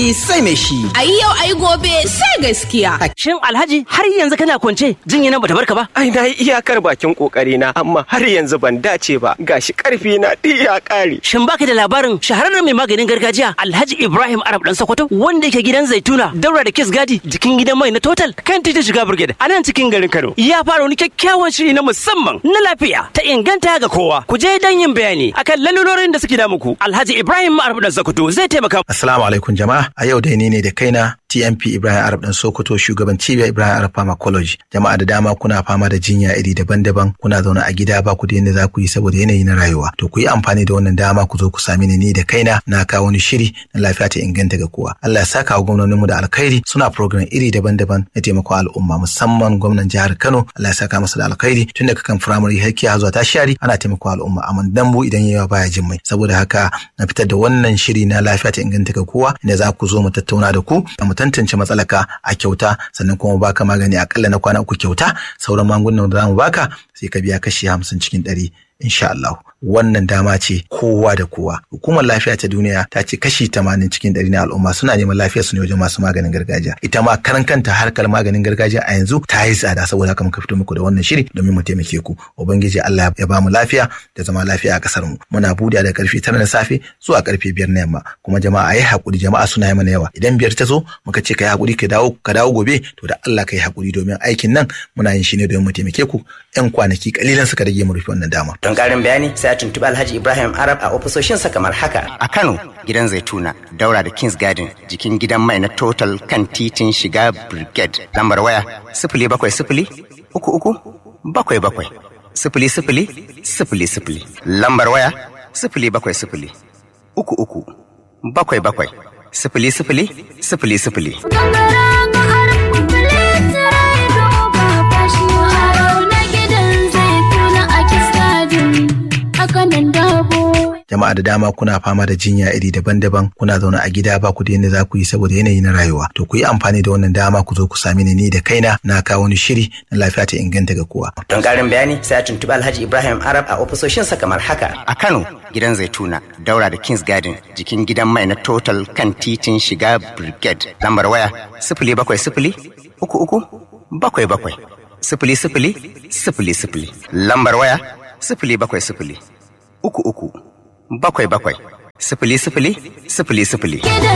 hali sai mai shi. Ai yau ai gobe sai gaskiya. Shin Alhaji har yanzu kana kwance jinya nan bata barka ba? Ai na yi iyakar bakin kokari na amma har yanzu ban dace ba gashi karfi na duk ya kare. Shin baka da labarin shahararren mai maganin gargajiya Alhaji Ibrahim Arab dan Sokoto wanda yake gidan Zaituna daura da Kiss Gadi jikin gidan mai na Total kan titin shiga Brigade a nan cikin garin Kano. Ya fara wani kyakkyawan shiri na musamman na lafiya ta inganta ga kowa. Ku je dan yin bayani akan lalurorin da suke da muku. Alhaji Ibrahim Arab dan Sokoto zai taimaka. Assalamu alaikum jama'a. A yau dai ni ne da kaina TMP Ibrahim Arab dan Sokoto shugaban cibiyar Ibrahim Arab Pharmacology. Jama'a da dama kuna fama da jinya iri daban-daban kuna zaune a gida ba ku da yadda za ku yi saboda yanayi na rayuwa. To ku yi amfani da wannan dama ku zo ku sami ni ni da kaina na kawo wani shiri na lafiya ta inganta ga kowa. Allah ya saka wa gwamnoninmu da alkhairi suna program iri daban-daban na taimako al'umma musamman gwamnan jihar Kano Allah ya saka masa da alkhairi tun daga kan firamare har kiya zuwa tashari ana taimako al'umma amma dambu idan yawa baya jin mai saboda haka na fitar da wannan shiri na lafiya ta inganta ga kowa inda za ku zo mu tattauna da ku mu tantance matsalaka a kyauta sannan kuma baka magani akalla na kwana uku kyauta sauran magungunan da za mu baka sai ka biya kashi hamsin cikin ɗari insha Allah wannan dama ce kowa da kowa hukumar lafiya ta duniya ta ce kashi tamanin cikin ɗari na al'umma suna neman lafiya su ne wajen masu maganin gargajiya ita ma karan kanta harkar maganin gargajiya a yanzu ta yi tsada saboda haka muka fito muku da wannan shiri domin mu taimake ku ubangiji Allah ya ba mu lafiya da zama lafiya a kasar mu muna buɗe da karfe tara na safe zuwa karfe biyar na yamma kuma jama'a yi hakuri jama'a suna yi mana yawa idan biyar ta zo muka ce ka yi hakuri ka dawo ka dawo gobe to da Allah ka yi hakuri domin aikin nan muna yin shi ne domin mu taimake ku yan kwanaki kalilan suka rage mu rufe wannan dama Don ƙarin bayani sai a tuntuɓi Alhaji Ibrahim Arab a ofisoshinsa kamar haka. A Kano, gidan Zaituna, daura da Kings Garden, jikin gidan mai na Total kan titin shiga Brigade. Lambar waya sifili bakwai sifili uku uku bakwai bakwai sifili sifili sifili sifili. Lambar waya sifili bakwai sifili uku uku bakwai bakwai sifili sifili sifili sifili. jama'a da dama kuna fama da jinya iri daban-daban kuna zaune a gida ba ku da yadda za ku yi saboda yanayi na rayuwa to ku yi amfani da wannan dama ku zo ku sami ni ni da kaina na kawo wani shiri na lafiya ta inganta ga kowa Don ƙarin bayani sai a tuntuɓi Alhaji Ibrahim Arab a ofisoshinsa kamar haka. A Kano, gidan Zaituna, daura da Kings Garden, jikin gidan mai na Total kan titin shiga Brigade. Lambar waya sifili bakwai sifili uku uku bakwai bakwai sifili sifili sifili sifili. Lambar waya sifili bakwai sifili uku uku bakwai bakwai sifili sifili sifili sifili.